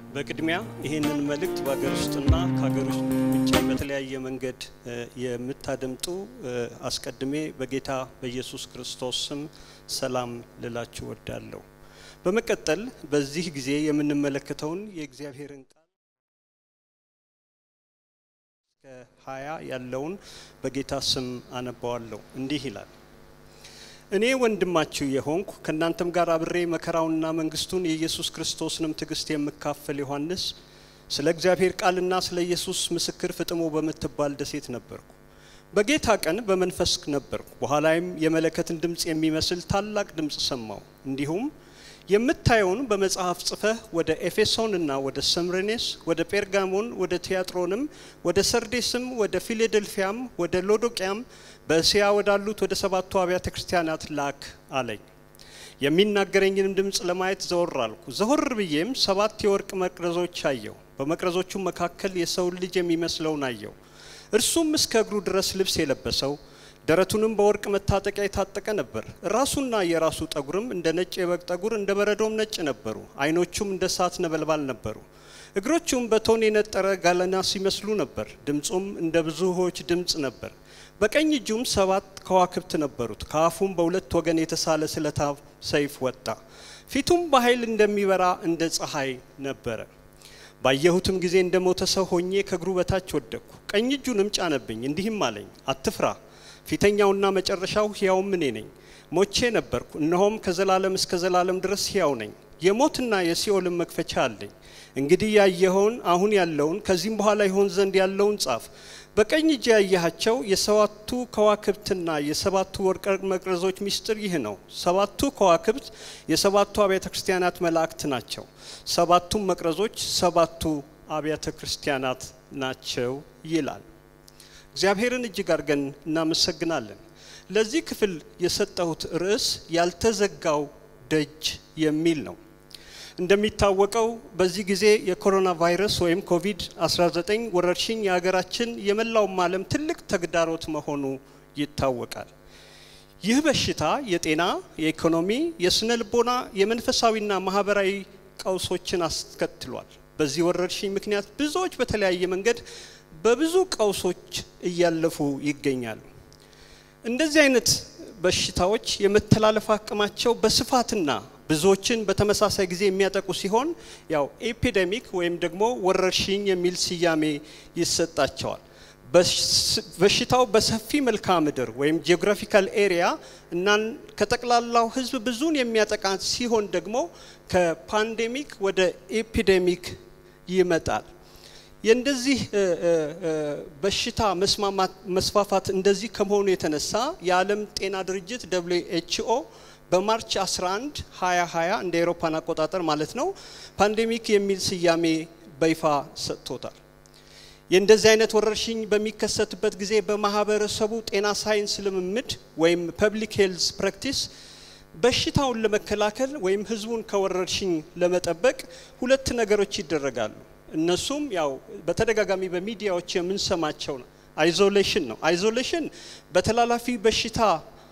በቅድሚያ ይህንን መልእክት በሀገር ውስጥና ከሀገር ውጭ በተለያየ መንገድ የምታደምጡ አስቀድሜ በጌታ በኢየሱስ ክርስቶስ ስም ሰላም ልላችሁ ወዳለሁ። በመቀጠል በዚህ ጊዜ የምንመለከተውን የእግዚአብሔርን ቃል ከሀያ ያለውን በጌታ ስም አነባዋለሁ። እንዲህ ይላል እኔ ወንድማችሁ የሆንኩ ከእናንተም ጋር አብሬ መከራውንና መንግስቱን የኢየሱስ ክርስቶስንም ትዕግስት የምካፈል ዮሐንስ ስለ እግዚአብሔር ቃልና ስለ ኢየሱስ ምስክር ፍጥሞ በምትባል ደሴት ነበርኩ። በጌታ ቀን በመንፈስ ነበርኩ። በኋላይም የመለከትን ድምፅ የሚመስል ታላቅ ድምፅ ሰማሁ። እንዲሁም የምታየውን በመጽሐፍ ጽፈህ ወደ ኤፌሶን እና ወደ ሰምሬኔስ፣ ወደ ጴርጋሞን፣ ወደ ቲያጥሮንም፣ ወደ ሰርዴስም፣ ወደ ፊላዴልፊያም፣ ወደ ሎዶቅያም በእስያ ወዳሉት ወደ ሰባቱ አብያተ ክርስቲያናት ላክ አለኝ። የሚናገረኝንም ድምፅ ለማየት ዘወር አልኩ። ዘወር ብዬም ሰባት የወርቅ መቅረዞች አየሁ። በመቅረዞቹም መካከል የሰውን ልጅ የሚመስለውን አየሁ። እርሱም እስከ እግሩ ድረስ ልብስ የለበሰው ደረቱንም በወርቅ መታጠቂያ የታጠቀ ነበር። ራሱና የራሱ ጠጉርም እንደ ነጭ የበግ ጠጉር እንደ በረዶም ነጭ ነበሩ። ዓይኖቹም እንደ እሳት ነበልባል ነበሩ። እግሮቹም በቶን የነጠረ ጋለና ሲመስሉ ነበር። ድምፁም እንደ ብዙ ውኆች ድምፅ ነበር። በቀኝ እጁም ሰባት ከዋክብት ነበሩት። ከአፉም በሁለት ወገን የተሳለ ስለታም ሰይፍ ወጣ። ፊቱም በኃይል እንደሚበራ እንደ ፀሐይ ነበረ። ባየሁትም ጊዜ እንደ ሞተ ሰው ሆኜ ከእግሩ በታች ወደቅኩ። ቀኝ እጁንም ጫነብኝ፣ እንዲህም አለኝ፣ አትፍራ ፊተኛውና መጨረሻው ሕያውም እኔ ነኝ። ሞቼ ነበርኩ፣ እነሆም ከዘላለም እስከ ዘላለም ድረስ ሕያው ነኝ። የሞትና የሲኦልን መክፈቻ አለኝ። እንግዲህ ያየኸውን አሁን ያለውን ከዚህም በኋላ ይሆን ዘንድ ያለውን ጻፍ። በቀኝ እጅ ያየሃቸው የሰባቱ ከዋክብትና የሰባቱ ወርቅ መቅረዞች ምስጢር ይህ ነው። ሰባቱ ከዋክብት የሰባቱ አብያተ ክርስቲያናት መላእክት ናቸው። ሰባቱም መቅረዞች ሰባቱ አብያተ ክርስቲያናት ናቸው ይላል። እግዚአብሔርን እጅግ አድርገን እናመሰግናለን። ለዚህ ክፍል የሰጠሁት ርዕስ ያልተዘጋው ደጅ የሚል ነው። እንደሚታወቀው በዚህ ጊዜ የኮሮና ቫይረስ ወይም ኮቪድ-19 ወረርሽኝ የሀገራችን የመላውም ዓለም ትልቅ ተግዳሮት መሆኑ ይታወቃል። ይህ በሽታ የጤና፣ የኢኮኖሚ፣ የስነ ልቦና፣ የመንፈሳዊና ማህበራዊ ቀውሶችን አስከትሏል። በዚህ ወረርሽኝ ምክንያት ብዙዎች በተለያየ መንገድ በብዙ ቀውሶች እያለፉ ይገኛሉ። እንደዚህ አይነት በሽታዎች የመተላለፍ አቅማቸው በስፋትና ብዙዎችን በተመሳሳይ ጊዜ የሚያጠቁ ሲሆን ያው ኤፒዴሚክ ወይም ደግሞ ወረርሽኝ የሚል ስያሜ ይሰጣቸዋል። በሽታው በሰፊ መልክዓ ምድር ወይም ጂኦግራፊካል ኤሪያ እና ከጠቅላላው ሕዝብ ብዙን የሚያጠቃ ሲሆን ደግሞ ከፓንዴሚክ ወደ ኤፒዴሚክ ይመጣል። የእንደዚህ በሽታ መስፋፋት እንደዚህ ከመሆኑ የተነሳ የዓለም ጤና ድርጅት ደብሊው ኤችኦ በማርች 11 2020 እንደ አውሮፓን አቆጣጠር ማለት ነው ፓንዴሚክ የሚል ስያሜ በይፋ ሰጥቶታል። የእንደዚህ አይነት ወረርሽኝ በሚከሰትበት ጊዜ በማህበረሰቡ ጤና ሳይንስ ልምምድ ወይም ፐብሊክ ሄልዝ ፕራክቲስ በሽታውን ለመከላከል ወይም ህዝቡን ከወረርሽኝ ለመጠበቅ ሁለት ነገሮች ይደረጋሉ። እነሱም ያው በተደጋጋሚ በሚዲያዎች የምንሰማቸው ነው። አይዞሌሽን ነው። አይዞሌሽን በተላላፊ በሽታ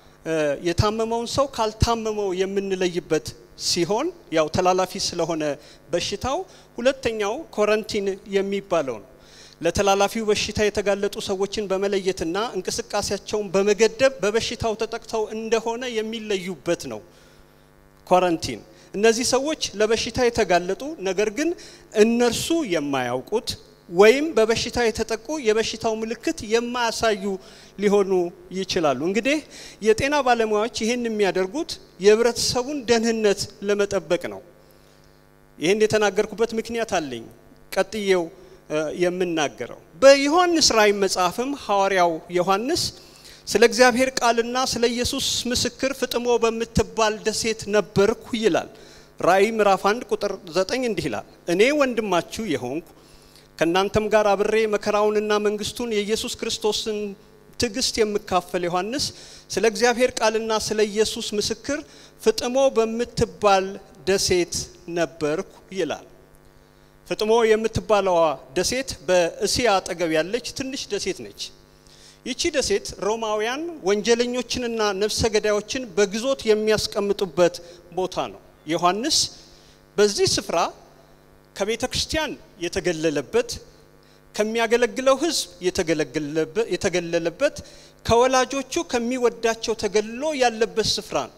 የታመመውን ሰው ካልታመመው የምንለይበት ሲሆን ያው ተላላፊ ስለሆነ በሽታው። ሁለተኛው ኮረንቲን የሚባለው ነው። ለተላላፊው በሽታ የተጋለጡ ሰዎችን በመለየትና እንቅስቃሴያቸውን በመገደብ በበሽታው ተጠቅተው እንደሆነ የሚለዩበት ነው ኳረንቲን። እነዚህ ሰዎች ለበሽታ የተጋለጡ ነገር ግን እነርሱ የማያውቁት ወይም በበሽታ የተጠቁ የበሽታው ምልክት የማያሳዩ ሊሆኑ ይችላሉ። እንግዲህ የጤና ባለሙያዎች ይህን የሚያደርጉት የህብረተሰቡን ደህንነት ለመጠበቅ ነው። ይህን የተናገርኩበት ምክንያት አለኝ፣ ቀጥዬው የምናገረው በዮሐንስ ራእይ መጽሐፍም ሐዋርያው ዮሐንስ ስለ እግዚአብሔር ቃልና ስለ ኢየሱስ ምስክር ፍጥሞ በምትባል ደሴት ነበርኩ ይላል። ራእይ ምዕራፍ 1 ቁጥር 9 እንዲህ ይላል፣ እኔ ወንድማችሁ የሆንኩ ከእናንተም ጋር አብሬ መከራውንና መንግስቱን የኢየሱስ ክርስቶስን ትዕግስት የምካፈል ዮሐንስ ስለ እግዚአብሔር ቃልና ስለ ኢየሱስ ምስክር ፍጥሞ በምትባል ደሴት ነበርኩ ይላል። ፍጥሞ የምትባለዋ ደሴት በእስያ አጠገብ ያለች ትንሽ ደሴት ነች። ይቺ ደሴት ሮማውያን ወንጀለኞችንና ነፍሰ ገዳዮችን በግዞት የሚያስቀምጡበት ቦታ ነው። ዮሐንስ በዚህ ስፍራ ከቤተ ክርስቲያን የተገለለበት ከሚያገለግለው ሕዝብ የተገለለበት ከወላጆቹ ከሚወዳቸው ተገልሎ ያለበት ስፍራ ነው።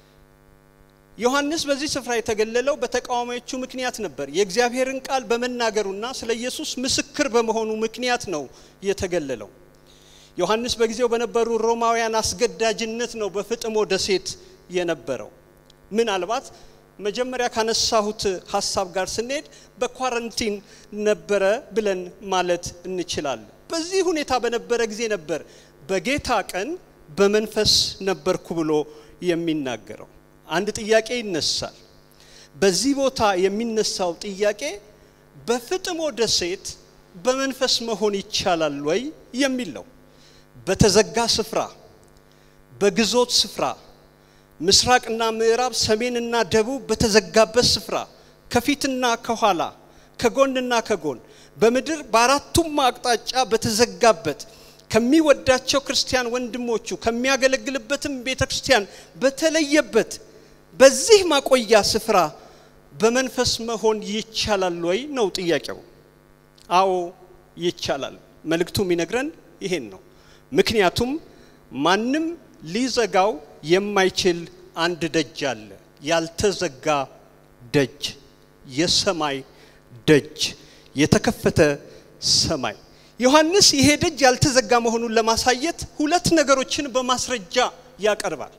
ዮሐንስ በዚህ ስፍራ የተገለለው በተቃዋሚዎቹ ምክንያት ነበር። የእግዚአብሔርን ቃል በመናገሩና ስለ ኢየሱስ ምስክር በመሆኑ ምክንያት ነው የተገለለው። ዮሐንስ በጊዜው በነበሩ ሮማውያን አስገዳጅነት ነው በፍጥሞ ደሴት የነበረው። ምናልባት መጀመሪያ ካነሳሁት ሀሳብ ጋር ስንሄድ በኳረንቲን ነበረ ብለን ማለት እንችላለን። በዚህ ሁኔታ በነበረ ጊዜ ነበር በጌታ ቀን በመንፈስ ነበርኩ ብሎ የሚናገረው። አንድ ጥያቄ ይነሳል። በዚህ ቦታ የሚነሳው ጥያቄ በፍጥሞ ደሴት በመንፈስ መሆን ይቻላል ወይ የሚል ነው። በተዘጋ ስፍራ፣ በግዞት ስፍራ፣ ምስራቅና ምዕራብ፣ ሰሜንና ደቡብ በተዘጋበት ስፍራ፣ ከፊትና ከኋላ፣ ከጎንና ከጎን በምድር በአራቱም አቅጣጫ በተዘጋበት ከሚወዳቸው ክርስቲያን ወንድሞቹ ከሚያገለግልበትም ቤተ ክርስቲያን በተለየበት በዚህ ማቆያ ስፍራ በመንፈስ መሆን ይቻላል ወይ ነው ጥያቄው። አዎ ይቻላል። መልእክቱ የሚነግረን ይሄን ነው። ምክንያቱም ማንም ሊዘጋው የማይችል አንድ ደጅ አለ። ያልተዘጋ ደጅ፣ የሰማይ ደጅ፣ የተከፈተ ሰማይ። ዮሐንስ ይሄ ደጅ ያልተዘጋ መሆኑን ለማሳየት ሁለት ነገሮችን በማስረጃ ያቀርባል።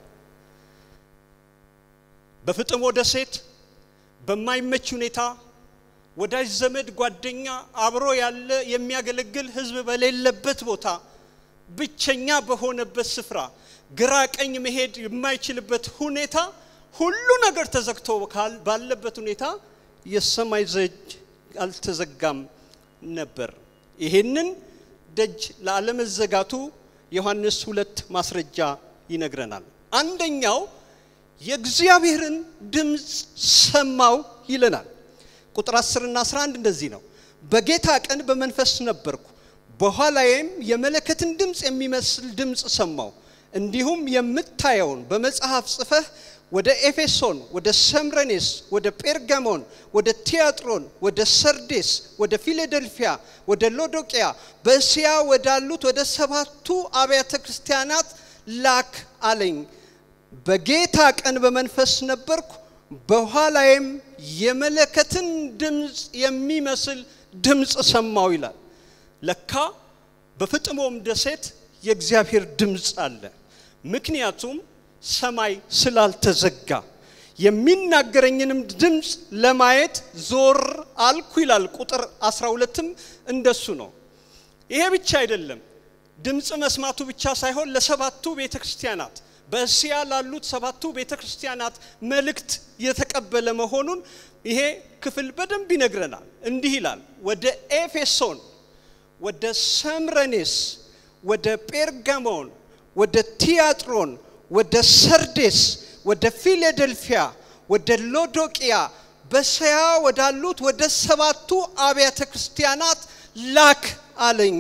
በፍጥሞ ደሴት በማይመች ሁኔታ ወዳጅ ዘመድ፣ ጓደኛ አብሮ ያለ የሚያገለግል ሕዝብ በሌለበት ቦታ ብቸኛ በሆነበት ስፍራ ግራ ቀኝ መሄድ የማይችልበት ሁኔታ ሁሉ ነገር ተዘግቶ ባለበት ሁኔታ የሰማይ ደጅ አልተዘጋም ነበር። ይሄንን ደጅ ላለመዘጋቱ ዮሐንስ ሁለት ማስረጃ ይነግረናል። አንደኛው የእግዚአብሔርን ድምፅ ሰማው ይለናል። ቁጥር 10 እና 11 እንደዚህ ነው። በጌታ ቀን በመንፈስ ነበርኩ፣ በኋላዬም የመለከትን ድምፅ የሚመስል ድምፅ ሰማው። እንዲሁም የምታየውን በመጽሐፍ ጽፈህ ወደ ኤፌሶን፣ ወደ ሰምረኔስ፣ ወደ ጴርጋሞን፣ ወደ ቲያጥሮን፣ ወደ ሰርዴስ፣ ወደ ፊላደልፊያ፣ ወደ ሎዶቅያ በእስያ ወዳሉት ወደ ሰባቱ አብያተ ክርስቲያናት ላክ አለኝ። በጌታ ቀን በመንፈስ ነበርኩ፣ በኋላዬም የመለከትን ድምፅ የሚመስል ድምፅ ሰማው ይላል። ለካ በፍጥሞም ደሴት የእግዚአብሔር ድምፅ አለ። ምክንያቱም ሰማይ ስላልተዘጋ የሚናገረኝንም ድምፅ ለማየት ዞር አልኩ ይላል። ቁጥር 12ም እንደሱ ነው። ይሄ ብቻ አይደለም። ድምፅ መስማቱ ብቻ ሳይሆን ለሰባቱ ቤተ ክርስቲያናት በእስያ ላሉት ሰባቱ ቤተ ክርስቲያናት መልእክት የተቀበለ መሆኑን ይሄ ክፍል በደንብ ይነግረናል። እንዲህ ይላል፣ ወደ ኤፌሶን፣ ወደ ሰምረኔስ፣ ወደ ጴርጋሞን፣ ወደ ቲያጥሮን፣ ወደ ሰርዴስ፣ ወደ ፊላደልፊያ፣ ወደ ሎዶቅያ በእስያ ወዳሉት ወደ ሰባቱ አብያተ ክርስቲያናት ላክ አለኝ።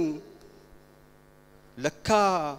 ለካ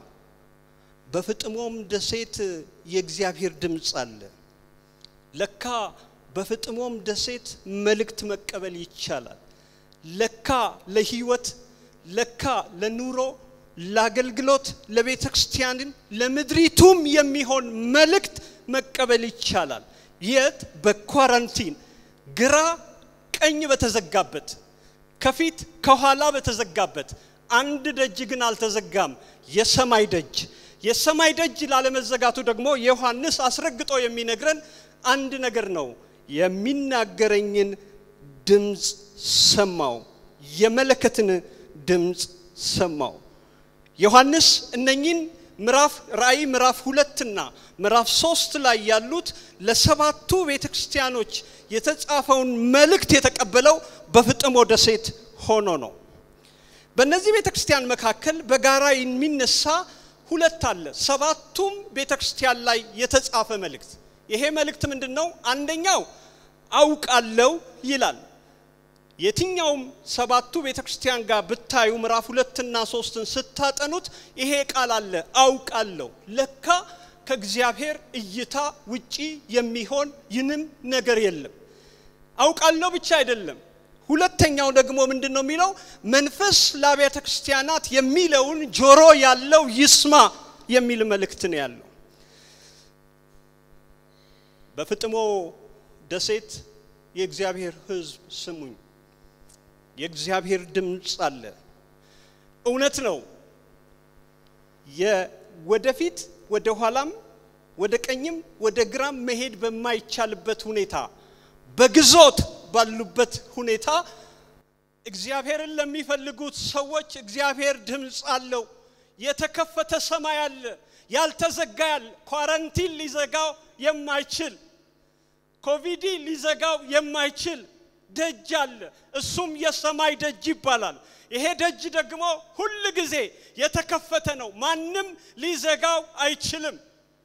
በፍጥሞም ደሴት የእግዚአብሔር ድምፅ አለ። ለካ በፍጥሞም ደሴት መልእክት መቀበል ይቻላል። ለካ ለህይወት፣ ለካ ለኑሮ፣ ለአገልግሎት፣ ለቤተ ክርስቲያንን ለምድሪቱም የሚሆን መልእክት መቀበል ይቻላል። የት? በኳራንቲን ግራ ቀኝ በተዘጋበት ከፊት ከኋላ በተዘጋበት አንድ ደጅ ግን አልተዘጋም፣ የሰማይ ደጅ። የሰማይ ደጅ ላለመዘጋቱ ደግሞ ዮሐንስ አስረግጦ የሚነግረን አንድ ነገር ነው። የሚናገረኝን ድምፅ ሰማው፣ የመለከትን ድምፅ ሰማው። ዮሐንስ እነኚህን ምዕራፍ ራእይ ምዕራፍ ሁለትና ምዕራፍ ሶስት ላይ ያሉት ለሰባቱ ቤተ ክርስቲያኖች የተጻፈውን መልእክት የተቀበለው በፍጥሞ ደሴት ሆኖ ነው። በእነዚህ ቤተ ክርስቲያን መካከል በጋራ የሚነሳ ሁለት አለ። ሰባቱም ቤተ ክርስቲያን ላይ የተጻፈ መልእክት። ይሄ መልእክት ምንድን ነው? አንደኛው አውቃለው ይላል። የትኛውም ሰባቱ ቤተ ክርስቲያን ጋር ብታዩ ምዕራፍ ሁለትና ሶስትን ስታጠኑት ይሄ ቃል አለ፣ አውቃለሁ። ለካ ከእግዚአብሔር እይታ ውጪ የሚሆን ይንም ነገር የለም። አውቃለሁ ብቻ አይደለም፣ ሁለተኛው ደግሞ ምንድን ነው የሚለው? መንፈስ ለአብያተ ክርስቲያናት የሚለውን ጆሮ ያለው ይስማ የሚል መልእክት ነው ያለው። በፍጥሞ ደሴት የእግዚአብሔር ሕዝብ ስሙኝ፣ የእግዚአብሔር ድምፅ አለ። እውነት ነው። ወደፊት ወደ ኋላም ወደ ቀኝም ወደ ግራም መሄድ በማይቻልበት ሁኔታ በግዞት ባሉበት ሁኔታ እግዚአብሔርን ለሚፈልጉት ሰዎች እግዚአብሔር ድምፅ አለው። የተከፈተ ሰማይ አለ፣ ያልተዘጋ ያለ ኳረንቲን ሊዘጋው የማይችል ኮቪድ ሊዘጋው የማይችል ደጅ አለ። እሱም የሰማይ ደጅ ይባላል። ይሄ ደጅ ደግሞ ሁል ጊዜ የተከፈተ ነው። ማንም ሊዘጋው አይችልም።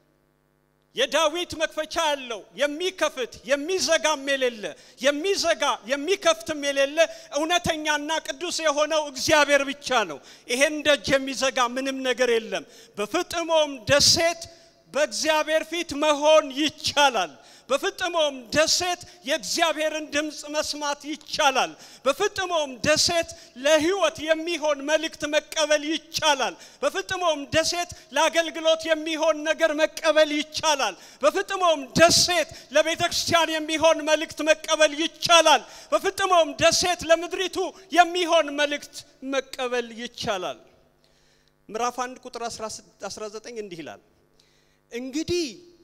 የዳዊት መክፈቻ ያለው የሚከፍት የሚዘጋም የሌለ የሚዘጋ የሚከፍትም የሌለ እውነተኛና ቅዱስ የሆነው እግዚአብሔር ብቻ ነው። ይሄን ደጅ የሚዘጋ ምንም ነገር የለም። በፍጥሞም ደሴት በእግዚአብሔር ፊት መሆን ይቻላል። በፍጥሞም ደሴት የእግዚአብሔርን ድምፅ መስማት ይቻላል። በፍጥሞም ደሴት ለሕይወት የሚሆን መልእክት መቀበል ይቻላል። በፍጥሞም ደሴት ለአገልግሎት የሚሆን ነገር መቀበል ይቻላል። በፍጥሞም ደሴት ለቤተ ክርስቲያን የሚሆን መልእክት መቀበል ይቻላል። በፍጥሞም ደሴት ለምድሪቱ የሚሆን መልእክት መቀበል ይቻላል። ምዕራፍ 1 ቁጥር 19 እንዲህ ይላል እንግዲህ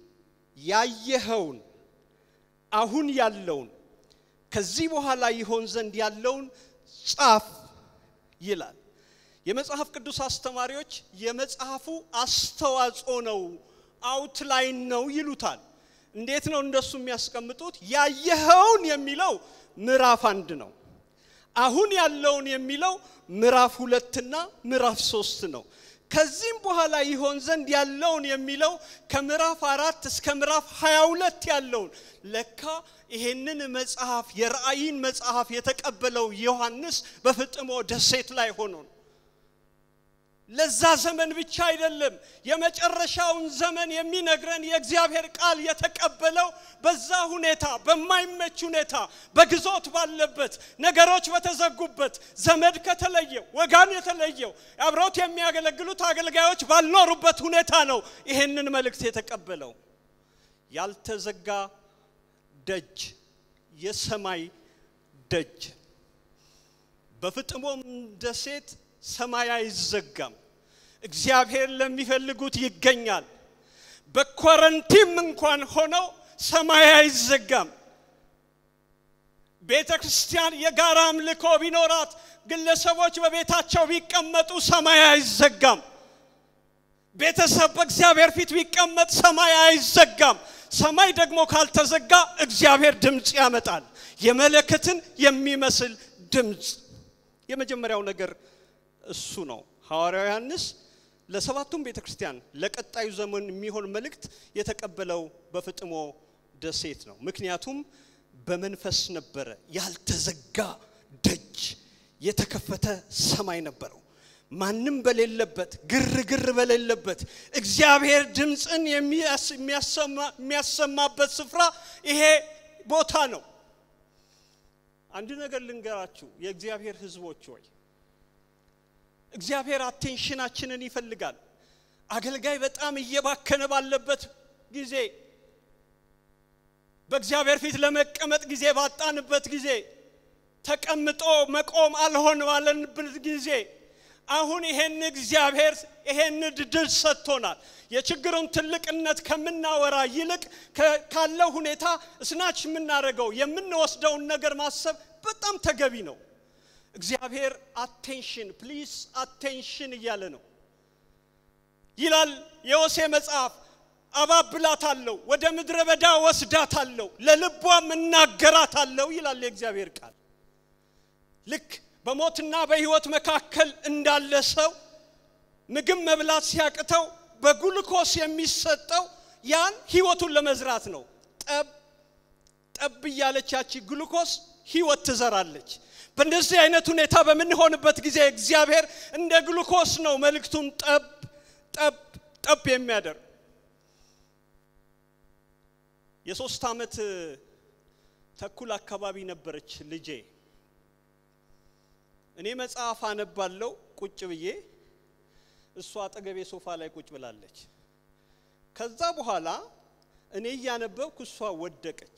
ያየኸውን አሁን ያለውን ከዚህ በኋላ ይሆን ዘንድ ያለውን ጻፍ ይላል። የመጽሐፍ ቅዱስ አስተማሪዎች የመጽሐፉ አስተዋጽኦ ነው፣ አውትላይን ነው ይሉታል። እንዴት ነው እንደሱ የሚያስቀምጡት? ያየኸውን የሚለው ምዕራፍ አንድ ነው። አሁን ያለውን የሚለው ምዕራፍ ሁለትና ምዕራፍ ሶስት ነው። ከዚህም በኋላ ይሆን ዘንድ ያለውን የሚለው ከምዕራፍ አራት እስከ ምዕራፍ ሀያ ሁለት ያለውን ለካ ይሄንን መጽሐፍ የራእይን መጽሐፍ የተቀበለው ዮሐንስ በፍጥሞ ደሴት ላይ ሆኖ ነው። ለዛ ዘመን ብቻ አይደለም፣ የመጨረሻውን ዘመን የሚነግረን የእግዚአብሔር ቃል የተቀበለው በዛ ሁኔታ፣ በማይመች ሁኔታ፣ በግዞት ባለበት፣ ነገሮች በተዘጉበት፣ ዘመድ ከተለየው፣ ወጋን የተለየው፣ አብረውት የሚያገለግሉት አገልጋዮች ባልኖሩበት ሁኔታ ነው ይሄንን መልእክት የተቀበለው። ያልተዘጋ ደጅ፣ የሰማይ ደጅ። በፍጥሞም ደሴት ሰማይ አይዘጋም። እግዚአብሔር ለሚፈልጉት ይገኛል። በኮረንቲም እንኳን ሆነው ሰማይ አይዘጋም። ቤተ ክርስቲያን የጋራ አምልኮ ቢኖራት፣ ግለሰቦች በቤታቸው ቢቀመጡ ሰማይ አይዘጋም። ቤተሰብ በእግዚአብሔር ፊት ቢቀመጥ ሰማይ አይዘጋም። ሰማይ ደግሞ ካልተዘጋ እግዚአብሔር ድምፅ ያመጣል፣ የመለከትን የሚመስል ድምፅ። የመጀመሪያው ነገር እሱ ነው። ሐዋርያው ዮሐንስ ለሰባቱም ቤተ ክርስቲያን ለቀጣዩ ዘመን የሚሆን መልእክት የተቀበለው በፍጥሞ ደሴት ነው። ምክንያቱም በመንፈስ ነበረ፣ ያልተዘጋ ደጅ፣ የተከፈተ ሰማይ ነበረው። ማንም በሌለበት ግርግር በሌለበት እግዚአብሔር ድምፅን የሚያሰማበት ስፍራ ይሄ ቦታ ነው። አንድ ነገር ልንገራችሁ የእግዚአብሔር ሕዝቦች ሆይ እግዚአብሔር አቴንሽናችንን ይፈልጋል። አገልጋይ በጣም እየባከነ ባለበት ጊዜ በእግዚአብሔር ፊት ለመቀመጥ ጊዜ ባጣንበት ጊዜ ተቀምጦ መቆም አልሆን ባለንበት ጊዜ አሁን ይሄን እግዚአብሔር ይሄን ድል ሰጥቶናል። የችግሩን ትልቅነት ከምናወራ ይልቅ ካለው ሁኔታ እስናች የምናደርገው የምንወስደውን ነገር ማሰብ በጣም ተገቢ ነው። እግዚአብሔር አቴንሽን ፕሊስ አቴንሽን እያለ ነው ይላል የሆሴ መጽሐፍ። አባብላታለሁ፣ ወደ ምድረ በዳ ወስዳታለሁ፣ ለልቧም እናገራታለሁ ይላል የእግዚአብሔር ቃል። ልክ በሞትና በሕይወት መካከል እንዳለ ሰው ምግብ መብላት ሲያቅተው በጉልኮስ የሚሰጠው ያን ሕይወቱን ለመዝራት ነው። ጠብ ጠብ እያለች ያቺ ግሉኮስ ሕይወት ትዘራለች። በእንደዚህ አይነት ሁኔታ በምንሆንበት ጊዜ እግዚአብሔር እንደ ግሉኮስ ነው መልእክቱን ጠብ ጠብ ጠብ የሚያደርግ የሶስት ዓመት ተኩል አካባቢ ነበረች ልጄ እኔ መጽሐፍ አነባለው ቁጭ ብዬ፣ እሷ አጠገቤ ሶፋ ላይ ቁጭ ብላለች። ከዛ በኋላ እኔ እያነበብኩ እሷ ወደቀች።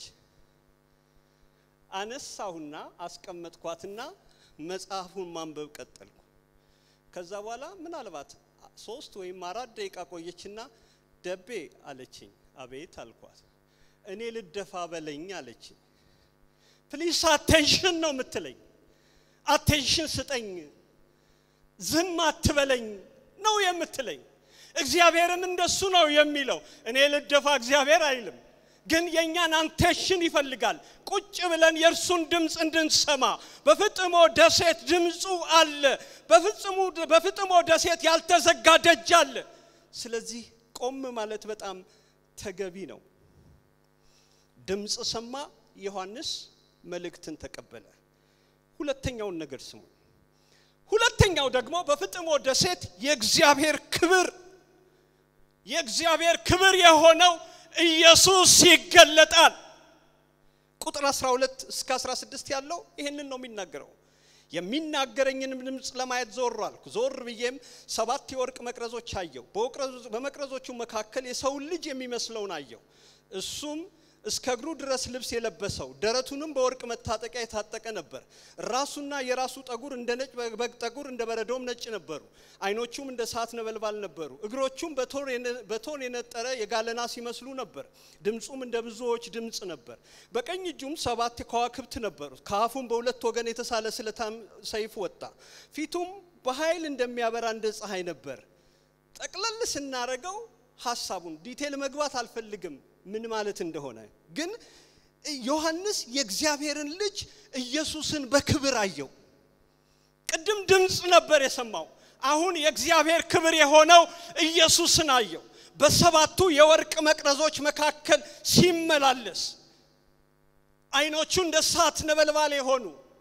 አነሳሁና አስቀመጥኳትና መጽሐፉን ማንበብ ቀጠልኩ። ከዛ በኋላ ምናልባት ሶስት ወይም አራት ደቂቃ ቆየችና ደቤ አለችኝ። አቤት አልኳት። እኔ ልደፋ በለኝ አለችኝ። ፕሊስ አቴንሽን ነው የምትለኝ። አቴንሽን ስጠኝ፣ ዝም አትበለኝ ነው የምትለኝ። እግዚአብሔርም እንደሱ ነው የሚለው። እኔ ልደፋ እግዚአብሔር አይልም፣ ግን የእኛን አንቴንሽን ይፈልጋል። ቁጭ ብለን የእርሱን ድምፅ እንድንሰማ። በፍጥሞ ደሴት ድምፁ አለ። በፍጥሞ ደሴት ያልተዘጋ ደጅ አለ። ስለዚህ ቆም ማለት በጣም ተገቢ ነው። ድምፅ ሰማ፣ ዮሐንስ መልእክትን ተቀበለ። ሁለተኛውን ነገር ስሙ። ሁለተኛው ደግሞ በፍጥሞ ደሴት የእግዚአብሔር ክብር የእግዚአብሔር ክብር የሆነው ኢየሱስ ይገለጣል። ቁጥር 12 እስከ 16 ያለው ይህንን ነው የሚናገረው። የሚናገረኝንም ድምፅ ለማየት ዞር አልኩ። ዞር ብዬም ሰባት የወርቅ መቅረዞች አየሁ። በመቅረዞቹ መካከል የሰውን ልጅ የሚመስለውን አየሁ። እሱም እስከ እግሩ ድረስ ልብስ የለበሰው ደረቱንም በወርቅ መታጠቂያ የታጠቀ ነበር። ራሱና የራሱ ጠጉር እንደ ነጭ በግ ጠጉር እንደ በረዶም ነጭ ነበሩ። ዓይኖቹም እንደ እሳት ነበልባል ነበሩ። እግሮቹም በቶን የነጠረ የጋለና ሲመስሉ ነበር። ድምፁም እንደ ብዙዎች ድምፅ ነበር። በቀኝ እጁም ሰባት ከዋክብት ነበሩት። ከአፉም በሁለት ወገን የተሳለ ስለታም ሰይፍ ወጣ። ፊቱም በኃይል እንደሚያበራ እንደ ፀሐይ ነበር። ጠቅለል ስናረገው ሀሳቡን ዲቴል መግባት አልፈልግም ምን ማለት እንደሆነ ግን ዮሐንስ የእግዚአብሔርን ልጅ ኢየሱስን በክብር አየው። ቅድም ድምፅ ነበር የሰማው። አሁን የእግዚአብሔር ክብር የሆነው ኢየሱስን አየው። በሰባቱ የወርቅ መቅረዞች መካከል ሲመላለስ ዓይኖቹ እንደ እሳት ነበልባል የሆኑ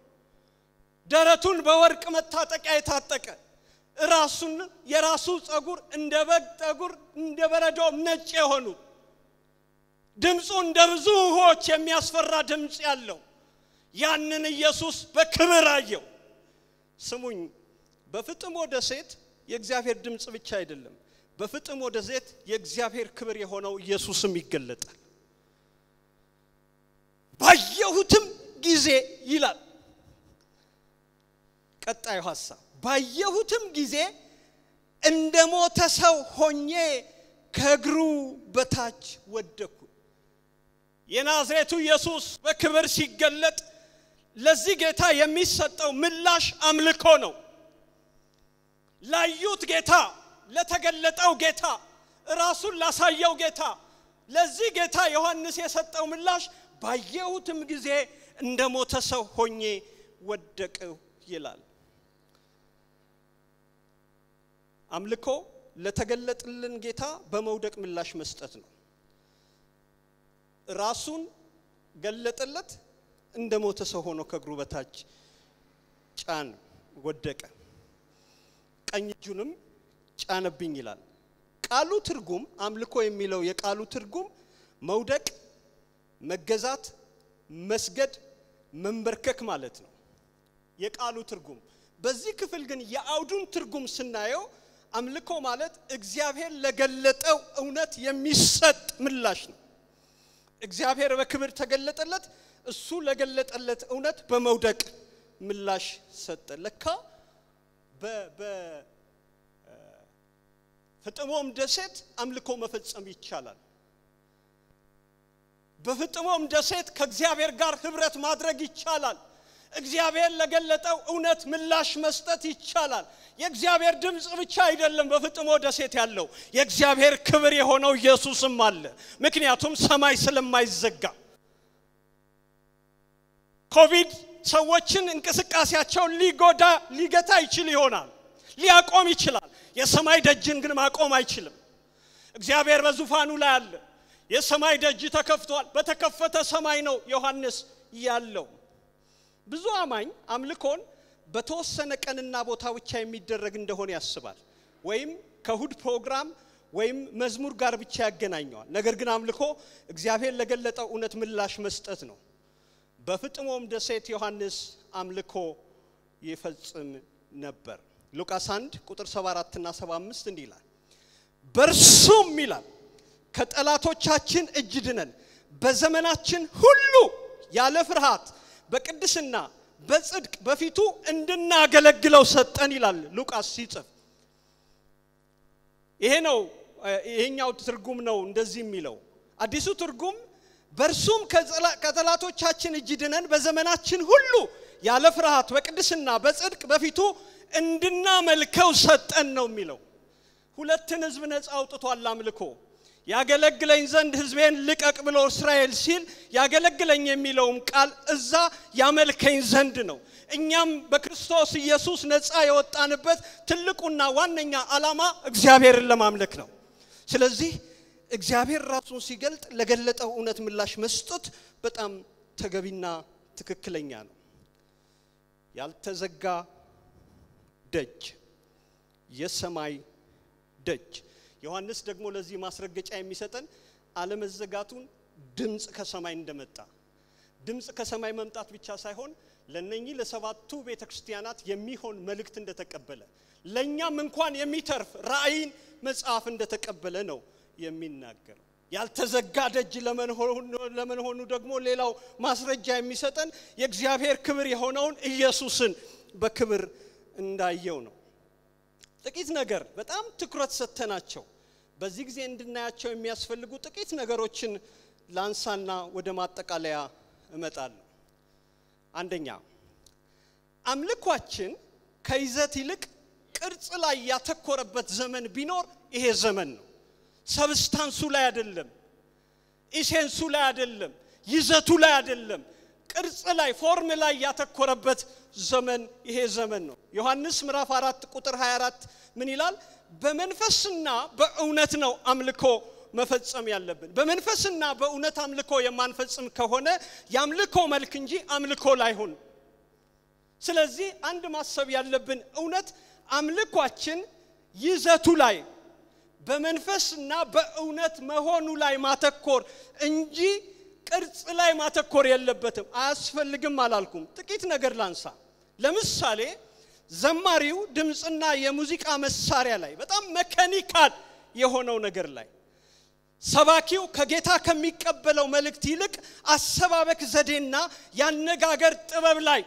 ደረቱን በወርቅ መታጠቂያ የታጠቀ ራሱን የራሱ ጸጉር እንደ በግ ጠጉር እንደ በረዶም ነጭ የሆኑ ድምፁ እንደ ብዙ ውኆች የሚያስፈራ ድምፅ ያለው ያንን ኢየሱስ በክብር አየው። ስሙኝ፣ በፍጥሞ ደሴት የእግዚአብሔር ድምፅ ብቻ አይደለም። በፍጥሞ ደሴት የእግዚአብሔር ክብር የሆነው ኢየሱስም ይገለጣል። ባየሁትም ጊዜ ይላል ቀጣዩ ሐሳብ። ባየሁትም ጊዜ እንደ ሞተ ሰው ሆኜ ከእግሩ በታች ወደኩ። የናዝሬቱ ኢየሱስ በክብር ሲገለጥ ለዚህ ጌታ የሚሰጠው ምላሽ አምልኮ ነው። ላዩት ጌታ፣ ለተገለጠው ጌታ፣ ራሱን ላሳየው ጌታ፣ ለዚህ ጌታ ዮሐንስ የሰጠው ምላሽ ባየሁትም ጊዜ እንደ ሞተ ሰው ሆኜ ወደቅሁ ይላል። አምልኮ ለተገለጥልን ጌታ በመውደቅ ምላሽ መስጠት ነው። ራሱን ገለጠለት፣ እንደ ሞተ ሰው ሆኖ ከእግሩ በታች ጫን፣ ወደቀ። ቀኝ እጁንም ጫነብኝ ይላል። ቃሉ ትርጉም አምልኮ የሚለው የቃሉ ትርጉም መውደቅ፣ መገዛት፣ መስገድ፣ መንበርከክ ማለት ነው የቃሉ ትርጉም። በዚህ ክፍል ግን የአውዱን ትርጉም ስናየው አምልኮ ማለት እግዚአብሔር ለገለጠው እውነት የሚሰጥ ምላሽ ነው። እግዚአብሔር በክብር ተገለጠለት፣ እሱ ለገለጠለት እውነት በመውደቅ ምላሽ ሰጠ። ለካ በፍጥሞም ደሴት አምልኮ መፈጸም ይቻላል። በፍጥሞም ደሴት ከእግዚአብሔር ጋር ህብረት ማድረግ ይቻላል። እግዚአብሔር ለገለጠው እውነት ምላሽ መስጠት ይቻላል። የእግዚአብሔር ድምፅ ብቻ አይደለም በፍጥሞ ደሴት ያለው የእግዚአብሔር ክብር የሆነው ኢየሱስም አለ። ምክንያቱም ሰማይ ስለማይዘጋ ኮቪድ ሰዎችን እንቅስቃሴያቸውን ሊጎዳ ሊገታ ይችል ይሆናል፣ ሊያቆም ይችላል። የሰማይ ደጅን ግን ማቆም አይችልም። እግዚአብሔር በዙፋኑ ላይ አለ። የሰማይ ደጅ ተከፍቷል። በተከፈተ ሰማይ ነው ዮሐንስ ያለው። ብዙ አማኝ አምልኮን በተወሰነ ቀንና ቦታ ብቻ የሚደረግ እንደሆነ ያስባል። ወይም ከእሁድ ፕሮግራም ወይም መዝሙር ጋር ብቻ ያገናኘዋል። ነገር ግን አምልኮ እግዚአብሔር ለገለጠው እውነት ምላሽ መስጠት ነው። በፍጥሞም ደሴት ዮሐንስ አምልኮ ይፈጽም ነበር። ሉቃስ 1 ቁጥር 74 እና 75 እንዲህ ይላል፣ በእርሱም ይላል ከጠላቶቻችን እጅ ድነን በዘመናችን ሁሉ ያለ ፍርሃት በቅድስና በጽድቅ በፊቱ እንድናገለግለው ሰጠን ይላል ሉቃስ ሲጽፍ። ይሄ ነው ይሄኛው ትርጉም ነው እንደዚህ የሚለው። አዲሱ ትርጉም በእርሱም ከጠላቶቻችን እጅ ድነን በዘመናችን ሁሉ ያለ ፍርሃት በቅድስና በጽድቅ በፊቱ እንድናመልከው ሰጠን ነው የሚለው። ሁለትን ህዝብ ነፃ አውጥቷል አምልኮ ያገለግለኝ ዘንድ ህዝቤን ልቀቅ ብሎ እስራኤል ሲል ያገለግለኝ የሚለውም ቃል እዛ ያመልከኝ ዘንድ ነው። እኛም በክርስቶስ ኢየሱስ ነፃ የወጣንበት ትልቁና ዋነኛ ዓላማ እግዚአብሔርን ለማምለክ ነው። ስለዚህ እግዚአብሔር ራሱን ሲገልጥ ለገለጠው እውነት ምላሽ መስጠት በጣም ተገቢና ትክክለኛ ነው። ያልተዘጋ ደጅ፣ የሰማይ ደጅ ዮሐንስ ደግሞ ለዚህ ማስረገጫ የሚሰጠን አለመዘጋቱን ድምፅ ከሰማይ እንደመጣ ድምፅ ከሰማይ መምጣት ብቻ ሳይሆን ለነኚህ ለሰባቱ ቤተ ክርስቲያናት የሚሆን መልእክት እንደተቀበለ ለእኛም እንኳን የሚተርፍ ራእይን መጽሐፍ እንደተቀበለ ነው የሚናገረው። ያልተዘጋ ደጅ ለመሆኑ ደግሞ ሌላው ማስረጃ የሚሰጠን የእግዚአብሔር ክብር የሆነውን ኢየሱስን በክብር እንዳየው ነው። ጥቂት ነገር በጣም ትኩረት ሰጥተናቸው በዚህ ጊዜ እንድናያቸው የሚያስፈልጉ ጥቂት ነገሮችን ላንሳና ወደ ማጠቃለያ እመጣለሁ። አንደኛ አምልኳችን ከይዘት ይልቅ ቅርጽ ላይ ያተኮረበት ዘመን ቢኖር ይሄ ዘመን ነው። ሰብስታንሱ ላይ አይደለም፣ ኢሴንሱ ላይ አይደለም፣ ይዘቱ ላይ አይደለም፣ ቅርጽ ላይ ፎርም ላይ ያተኮረበት ዘመን ይሄ ዘመን ነው። ዮሐንስ ምዕራፍ 4 ቁጥር 24 ምን ይላል? በመንፈስና በእውነት ነው አምልኮ መፈጸም ያለብን። በመንፈስና በእውነት አምልኮ የማንፈጽም ከሆነ የአምልኮ መልክ እንጂ አምልኮ ላይሆን። ስለዚህ አንድ ማሰብ ያለብን እውነት አምልኳችን ይዘቱ ላይ በመንፈስና በእውነት መሆኑ ላይ ማተኮር እንጂ ቅርጽ ላይ ማተኮር የለበትም። አያስፈልግም አላልኩም። ጥቂት ነገር ላንሳ። ለምሳሌ ዘማሪው ድምፅና የሙዚቃ መሳሪያ ላይ በጣም መካኒካል የሆነው ነገር ላይ ሰባኪው ከጌታ ከሚቀበለው መልእክት ይልቅ አሰባበክ ዘዴና ያነጋገር ጥበብ ላይ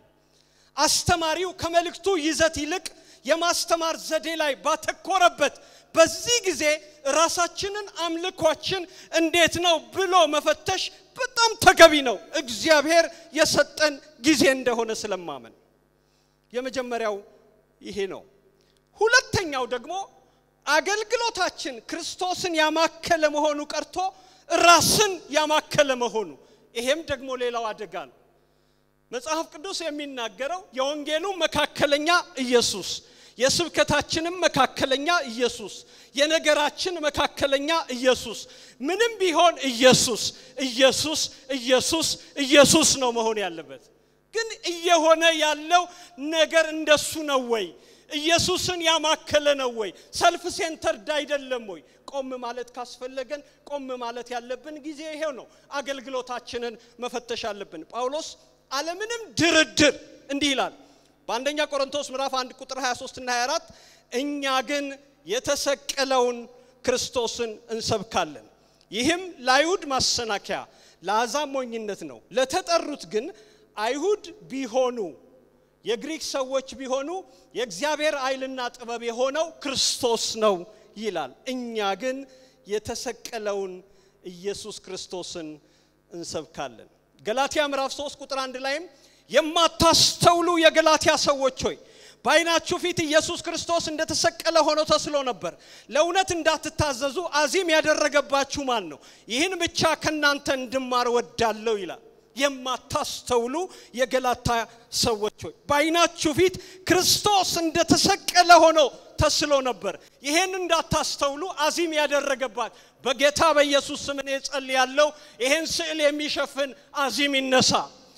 አስተማሪው ከመልእክቱ ይዘት ይልቅ የማስተማር ዘዴ ላይ ባተኮረበት በዚህ ጊዜ ራሳችንን አምልኳችን እንዴት ነው ብሎ መፈተሽ በጣም ተገቢ ነው። እግዚአብሔር የሰጠን ጊዜ እንደሆነ ስለማመን የመጀመሪያው ይሄ ነው። ሁለተኛው ደግሞ አገልግሎታችን ክርስቶስን ያማከለ መሆኑ ቀርቶ ራስን ያማከለ መሆኑ፣ ይሄም ደግሞ ሌላው አደጋ ነው። መጽሐፍ ቅዱስ የሚናገረው የወንጌሉ መካከለኛ ኢየሱስ፣ የስብከታችንም መካከለኛ ኢየሱስ፣ የነገራችን መካከለኛ ኢየሱስ፣ ምንም ቢሆን ኢየሱስ ኢየሱስ ኢየሱስ ኢየሱስ ነው መሆን ያለበት። ግን እየሆነ ያለው ነገር እንደሱ ነው ወይ? ኢየሱስን ያማከለ ነው ወይ? ሰልፍ ሴንተርድ አይደለም ወይ? ቆም ማለት ካስፈለገን ቆም ማለት ያለብን ጊዜ ይሄው ነው። አገልግሎታችንን መፈተሽ አለብን። ጳውሎስ አለምንም ድርድር እንዲህ ይላል በአንደኛ ቆሮንቶስ ምዕራፍ 1 ቁጥር 23 እና 24 እኛ ግን የተሰቀለውን ክርስቶስን እንሰብካለን፣ ይህም ለአይሁድ ማሰናከያ ለአሕዛብ ሞኝነት ነው፣ ለተጠሩት ግን አይሁድ ቢሆኑ የግሪክ ሰዎች ቢሆኑ የእግዚአብሔር ኃይልና ጥበብ የሆነው ክርስቶስ ነው ይላል። እኛ ግን የተሰቀለውን ኢየሱስ ክርስቶስን እንሰብካለን። ገላትያ ምዕራፍ 3 ቁጥር አንድ ላይም የማታስተውሉ የገላትያ ሰዎች ሆይ በዓይናችሁ ፊት ኢየሱስ ክርስቶስ እንደተሰቀለ ሆኖ ተስሎ ነበር። ለእውነት እንዳትታዘዙ አዚም ያደረገባችሁ ማን ነው? ይህን ብቻ ከእናንተ እንድማር ወዳለሁ ይላል። የማታስተውሉ የገላታ ሰዎች ሆይ በዓይናችሁ ፊት ክርስቶስ እንደተሰቀለ ሆኖ ተስሎ ነበር። ይሄን እንዳታስተውሉ አዚም ያደረገባት በጌታ በኢየሱስ ስም እኔ ጸልያለሁ። ይሄን ስዕል የሚሸፍን አዚም ይነሳ።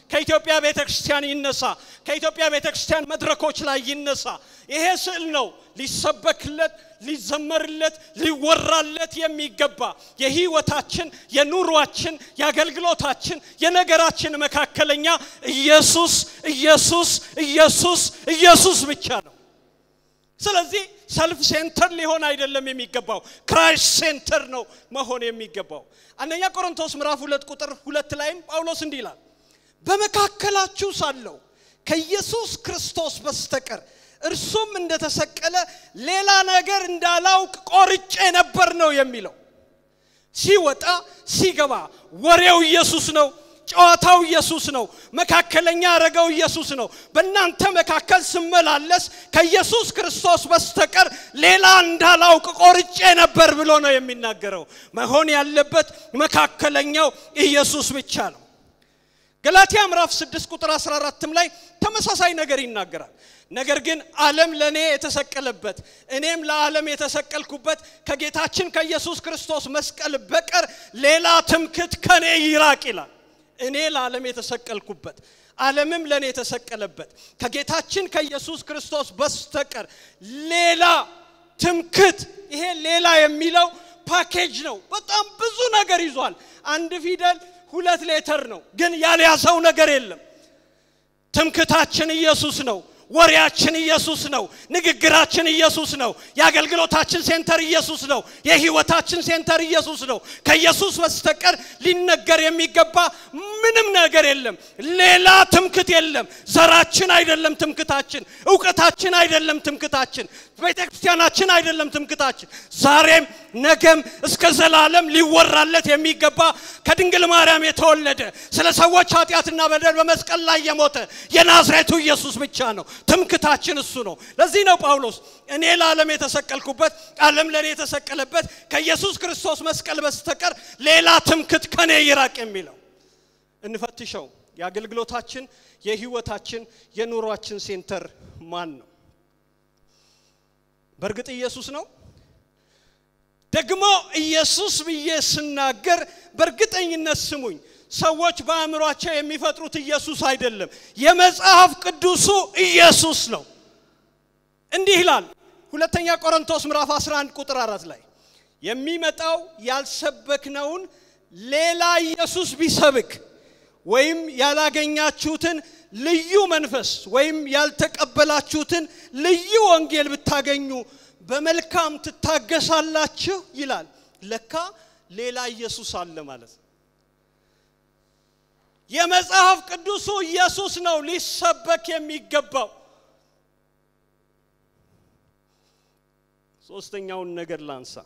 ከኢትዮጵያ ቤተ ክርስቲያን ይነሳ፣ ከኢትዮጵያ ቤተ ክርስቲያን መድረኮች ላይ ይነሳ። ይሄ ስዕል ነው ሊሰበክለት፣ ሊዘመርለት፣ ሊወራለት የሚገባ የህይወታችን፣ የኑሯችን፣ የአገልግሎታችን፣ የነገራችን መካከለኛ ኢየሱስ ኢየሱስ ኢየሱስ ኢየሱስ ብቻ ነው። ስለዚህ ሰልፍ ሴንተር ሊሆን አይደለም የሚገባው፣ ክራይስት ሴንተር ነው መሆን የሚገባው። አንደኛ ቆሮንቶስ ምዕራፍ ሁለት ቁጥር ሁለት ላይም ጳውሎስ እንዲህ ይላል፣ በመካከላችሁ ሳለሁ ከኢየሱስ ክርስቶስ በስተቀር እርሱም እንደተሰቀለ ሌላ ነገር እንዳላውቅ ቆርጬ ነበር ነው የሚለው። ሲወጣ ሲገባ ወሬው ኢየሱስ ነው። ጨዋታው ኢየሱስ ነው። መካከለኛ ያደረገው ኢየሱስ ነው። በእናንተ መካከል ስመላለስ ከኢየሱስ ክርስቶስ በስተቀር ሌላ እንዳላውቅ ቆርጬ ነበር ብሎ ነው የሚናገረው። መሆን ያለበት መካከለኛው ኢየሱስ ብቻ ነው። ገላትያ ምዕራፍ 6 ቁጥር 14 ላይ ተመሳሳይ ነገር ይናገራል። ነገር ግን ዓለም ለእኔ የተሰቀለበት እኔም ለዓለም የተሰቀልኩበት ከጌታችን ከኢየሱስ ክርስቶስ መስቀል በቀር ሌላ ትምክት ከኔ ይራቅ ይላል። እኔ ለዓለም የተሰቀልኩበት ዓለምም ለእኔ የተሰቀለበት ከጌታችን ከኢየሱስ ክርስቶስ በስተቀር ሌላ ትምክት። ይሄ ሌላ የሚለው ፓኬጅ ነው። በጣም ብዙ ነገር ይዟል። አንድ ፊደል ሁለት ሌተር ነው፣ ግን ያልያዘው ነገር የለም። ትምክታችን ኢየሱስ ነው። ወሬያችን ኢየሱስ ነው። ንግግራችን ኢየሱስ ነው። የአገልግሎታችን ሴንተር ኢየሱስ ነው። የህይወታችን ሴንተር ኢየሱስ ነው። ከኢየሱስ በስተቀር ሊነገር የሚገባ ምንም ነገር የለም። ሌላ ትምክት የለም። ዘራችን አይደለም ትምክታችን፣ እውቀታችን አይደለም ትምክታችን፣ ቤተ ክርስቲያናችን አይደለም ትምክታችን። ዛሬም ነገም እስከ ዘላለም ሊወራለት የሚገባ ከድንግል ማርያም የተወለደ ስለ ሰዎች ኃጢአትና በደል በመስቀል ላይ የሞተ የናዝሬቱ ኢየሱስ ብቻ ነው። ትምክታችን እሱ ነው። ለዚህ ነው ጳውሎስ እኔ ለዓለም የተሰቀልኩበት ዓለም ለእኔ የተሰቀለበት ከኢየሱስ ክርስቶስ መስቀል በስተቀር ሌላ ትምክት ከኔ ይራቅ የሚለው። እንፈትሸው። የአገልግሎታችን፣ የህይወታችን፣ የኑሯችን ሴንተር ማን ነው? በእርግጥ ኢየሱስ ነው። ደግሞ ኢየሱስ ብዬ ስናገር በእርግጠኝነት ስሙኝ፣ ሰዎች በአእምሯቸው የሚፈጥሩት ኢየሱስ አይደለም። የመጽሐፍ ቅዱሱ ኢየሱስ ነው። እንዲህ ይላል ሁለተኛ ቆሮንቶስ ምዕራፍ 11 ቁጥር አራት ላይ የሚመጣው ያልሰበክነውን ሌላ ኢየሱስ ቢሰብክ ወይም ያላገኛችሁትን ልዩ መንፈስ ወይም ያልተቀበላችሁትን ልዩ ወንጌል ብታገኙ በመልካም ትታገሳላችሁ ይላል። ለካ ሌላ ኢየሱስ አለ ማለት ነው። የመጽሐፍ ቅዱሱ ኢየሱስ ነው ሊሰበክ የሚገባው። ሶስተኛውን ነገር ላንሳ።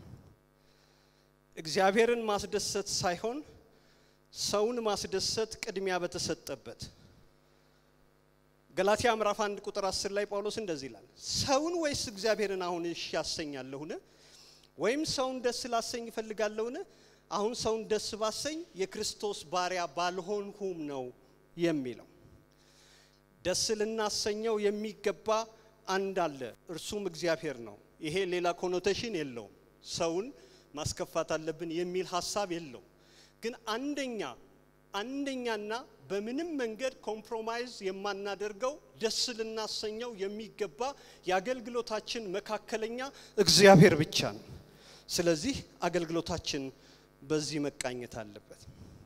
እግዚአብሔርን ማስደሰት ሳይሆን ሰውን ማስደሰት ቅድሚያ በተሰጠበት ገላትያ ምዕራፍ አንድ ቁጥር አስር ላይ ጳውሎስ እንደዚህ ይላል፣ ሰውን ወይስ እግዚአብሔርን አሁን እሺ ያሰኛለሁን? ወይም ሰውን ደስ ላሰኝ እፈልጋለሁን? አሁን ሰውን ደስ ባሰኝ የክርስቶስ ባሪያ ባልሆንሁም ነው የሚለው። ደስ ልናሰኘው የሚገባ አንድ አለ፣ እርሱም እግዚአብሔር ነው። ይሄ ሌላ ኮኖቴሽን የለውም። ሰውን ማስከፋት አለብን የሚል ሀሳብ የለውም። ግን አንደኛ አንደኛና በምንም መንገድ ኮምፕሮማይዝ የማናደርገው ደስ ልናሰኘው የሚገባ የአገልግሎታችን መካከለኛ እግዚአብሔር ብቻ ነው። ስለዚህ አገልግሎታችን በዚህ መቃኘት አለበት።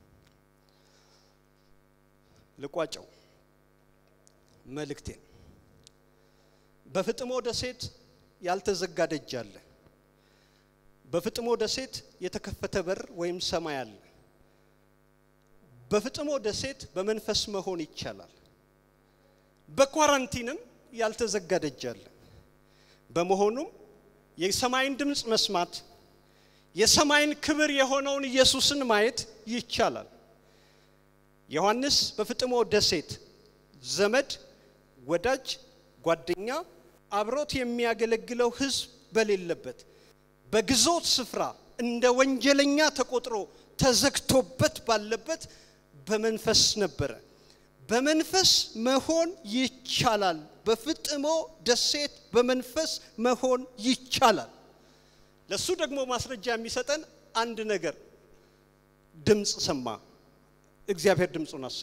ልቋጨው መልእክቴን። በፍጥሞ ደሴት ያልተዘጋ ደጅ አለ። በፍጥሞ ደሴት የተከፈተ በር ወይም ሰማይ አለ። በፍጥሞ ደሴት በመንፈስ መሆን ይቻላል። በኳራንቲንም ያልተዘጋ ደጅ አለ። በመሆኑም የሰማይን ድምፅ መስማት የሰማይን ክብር የሆነውን ኢየሱስን ማየት ይቻላል። ዮሐንስ በፍጥሞ ደሴት ዘመድ፣ ወዳጅ፣ ጓደኛ አብሮት የሚያገለግለው ሕዝብ በሌለበት በግዞት ስፍራ እንደ ወንጀለኛ ተቆጥሮ ተዘግቶበት ባለበት በመንፈስ ነበረ። በመንፈስ መሆን ይቻላል። በፍጥሞ ደሴት በመንፈስ መሆን ይቻላል። ለሱ ደግሞ ማስረጃ የሚሰጠን አንድ ነገር ድምፅ ሰማ። እግዚአብሔር ድምፁን አሰማው።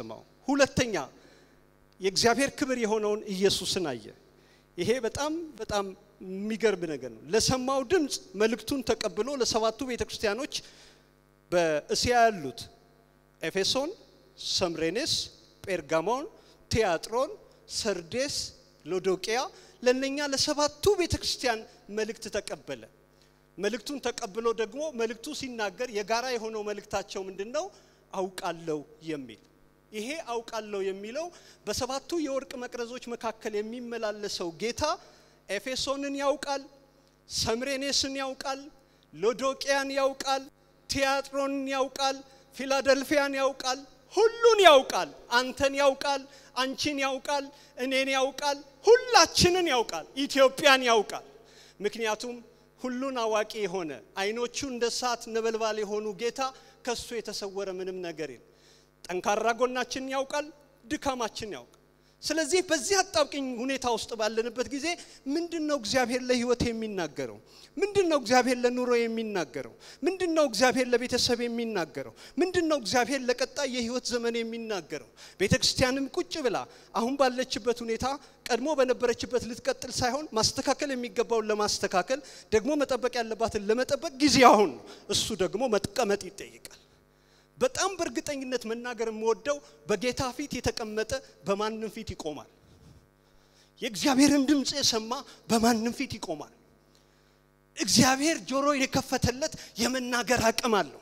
ሁለተኛ የእግዚአብሔር ክብር የሆነውን ኢየሱስን አየ። ይሄ በጣም በጣም የሚገርም ነገር ነው። ለሰማው ድምፅ መልእክቱን ተቀብሎ ለሰባቱ ቤተ ክርስቲያኖች በእስያ ያሉት ኤፌሶን፣ ሰምሬኔስ፣ ጴርጋሞን፣ ቲያጥሮን፣ ሰርዴስ፣ ሎዶቅያ ለነኛ ለሰባቱ ቤተ ክርስቲያን መልእክት ተቀበለ። መልእክቱን ተቀብሎ ደግሞ መልእክቱ ሲናገር የጋራ የሆነው መልእክታቸው ምንድን ነው? አውቃለሁ የሚል ይሄ አውቃለሁ የሚለው በሰባቱ የወርቅ መቅረዞች መካከል የሚመላለሰው ጌታ ኤፌሶንን ያውቃል፣ ሰምሬኔስን ያውቃል፣ ሎዶቅያን ያውቃል፣ ቲያጥሮንን ያውቃል፣ ፊላደልፊያን ያውቃል፣ ሁሉን ያውቃል። አንተን ያውቃል፣ አንቺን ያውቃል፣ እኔን ያውቃል፣ ሁላችንን ያውቃል፣ ኢትዮጵያን ያውቃል። ምክንያቱም ሁሉን አዋቂ የሆነ አይኖቹ እንደ እሳት ነበልባል የሆኑ ጌታ ከሱ የተሰወረ ምንም ነገር የለም። ጠንካራ ጎናችንን ያውቃል፣ ድካማችን ያውቃል። ስለዚህ በዚህ አጣብቅኝ ሁኔታ ውስጥ ባለንበት ጊዜ ምንድን ነው እግዚአብሔር ለህይወት የሚናገረው? ምንድን ነው እግዚአብሔር ለኑሮ የሚናገረው? ምንድን ነው እግዚአብሔር ለቤተሰብ የሚናገረው? ምንድን ነው እግዚአብሔር ለቀጣይ የህይወት ዘመን የሚናገረው? ቤተ ክርስቲያንም ቁጭ ብላ አሁን ባለችበት ሁኔታ ቀድሞ በነበረችበት ልትቀጥል ሳይሆን ማስተካከል የሚገባውን ለማስተካከል ደግሞ መጠበቅ ያለባትን ለመጠበቅ ጊዜ አሁን ነው። እሱ ደግሞ መጥቀመጥ ይጠይቃል። በጣም በእርግጠኝነት መናገር የምወደው በጌታ ፊት የተቀመጠ በማንም ፊት ይቆማል። የእግዚአብሔርን ድምፅ የሰማ በማንም ፊት ይቆማል። እግዚአብሔር ጆሮ የከፈተለት የመናገር አቅም አለው።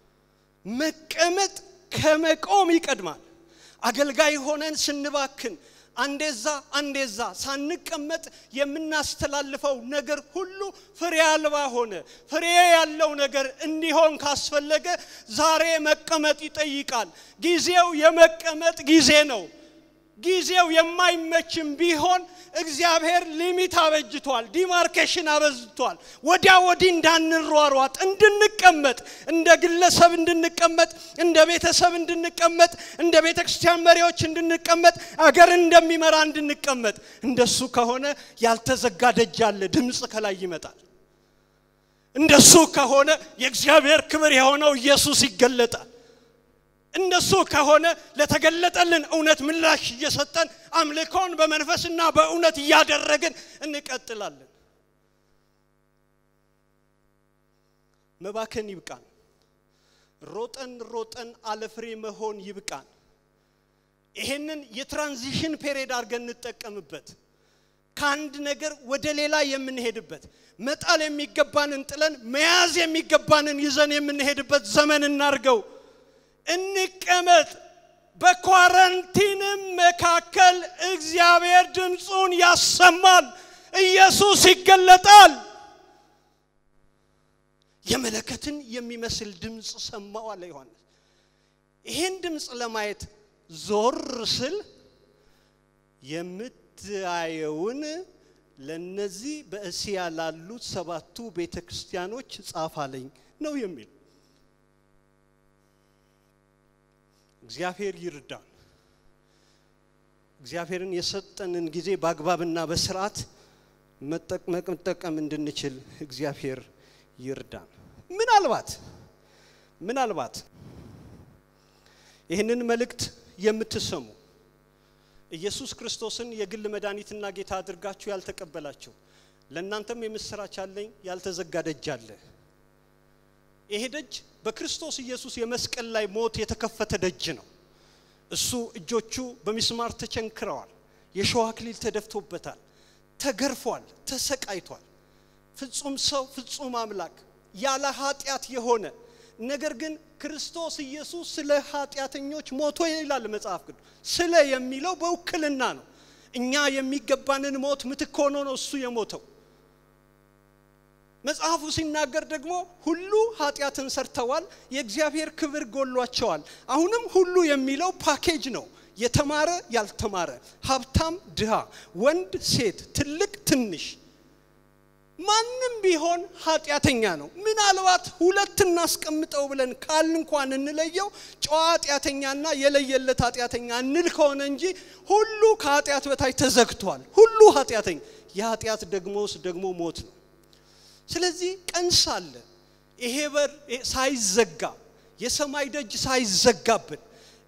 መቀመጥ ከመቆም ይቀድማል። አገልጋይ ሆነን ስንባክን አንዴዛ አንዴዛ ሳንቀመጥ የምናስተላልፈው ነገር ሁሉ ፍሬ አልባ ሆነ። ፍሬ ያለው ነገር እንዲሆን ካስፈለገ ዛሬ መቀመጥ ይጠይቃል። ጊዜው የመቀመጥ ጊዜ ነው። ጊዜው የማይመችም ቢሆን እግዚአብሔር ሊሚት አበጅቷል፣ ዲማርኬሽን አበዝቷል። ወዲያ ወዲህ እንዳንሯሯጥ እንድንቀመጥ፣ እንደ ግለሰብ እንድንቀመጥ፣ እንደ ቤተሰብ እንድንቀመጥ፣ እንደ ቤተ ክርስቲያን መሪዎች እንድንቀመጥ፣ አገር እንደሚመራ እንድንቀመጥ። እንደሱ ከሆነ ያልተዘጋ ደጅ አለ፣ ድምፅ ከላይ ይመጣል። እንደሱ ከሆነ የእግዚአብሔር ክብር የሆነው ኢየሱስ ይገለጣል። እንደሱ ከሆነ ለተገለጠልን እውነት ምላሽ እየሰጠን አምልኮን በመንፈስና በእውነት እያደረግን እንቀጥላለን። መባከን ይብቃን። ሮጠን ሮጠን አለፍሬ መሆን ይብቃን። ይሄንን የትራንዚሽን ፔሪድ አድርገን እንጠቀምበት። ከአንድ ነገር ወደ ሌላ የምንሄድበት መጣል የሚገባንን ጥለን መያዝ የሚገባንን ይዘን የምንሄድበት ዘመን እናርገው። እንቀመጥ። በኳረንቲንም መካከል እግዚአብሔር ድምፁን ያሰማል። ኢየሱስ ይገለጣል። የመለከትን የሚመስል ድምፅ ሰማው አለ ዮሐንስ። ይህን ድምፅ ለማየት ዞር ስል የምታየውን ለነዚህ በእስያ ላሉት ሰባቱ ቤተ ክርስቲያኖች ጻፋለኝ ነው የሚል እግዚአብሔር ይርዳን። እግዚአብሔርን የሰጠንን ጊዜ በአግባብና በስርዓት መጠቀም እንድንችል እግዚአብሔር ይርዳን። ምናልባት ምናልባት ይህንን መልእክት የምትሰሙ ኢየሱስ ክርስቶስን የግል መድኃኒትና ጌታ አድርጋችሁ ያልተቀበላችሁ ለእናንተም የምስራች አለኝ። ያልተዘጋ ደጅ አለ። ይሄ ደጅ በክርስቶስ ኢየሱስ የመስቀል ላይ ሞት የተከፈተ ደጅ ነው። እሱ እጆቹ በሚስማር ተቸንክረዋል። የሸዋ አክሊል ተደፍቶበታል። ተገርፏል፣ ተሰቃይቷል። ፍጹም ሰው ፍጹም አምላክ ያለ ኃጢአት የሆነ ነገር ግን ክርስቶስ ኢየሱስ ስለ ኃጢአተኞች ሞቶ ይላል መጽሐፍ ቅዱስ። ስለ የሚለው በውክልና ነው። እኛ የሚገባንን ሞት ምትክ ሆኖ ነው እሱ የሞተው። መጽሐፉ ሲናገር ደግሞ ሁሉ ኃጢአትን ሰርተዋል፣ የእግዚአብሔር ክብር ጎሏቸዋል። አሁንም ሁሉ የሚለው ፓኬጅ ነው። የተማረ ያልተማረ፣ ሀብታም ድሃ፣ ወንድ ሴት፣ ትልቅ ትንሽ፣ ማንም ቢሆን ኃጢአተኛ ነው። ምናልባት ሁለት እናስቀምጠው ብለን ካል እንኳን እንለየው ጨዋ ኃጢአተኛና የለየለት ኃጢአተኛ እንል ከሆነ እንጂ ሁሉ ከኃጢአት በታች ተዘግቷል። ሁሉ ኃጢአተኛ፣ የኃጢአት ደግሞስ ደግሞ ሞት ነው። ስለዚህ ቀን ሳለ ይሄ በር ሳይዘጋ የሰማይ ደጅ ሳይዘጋብን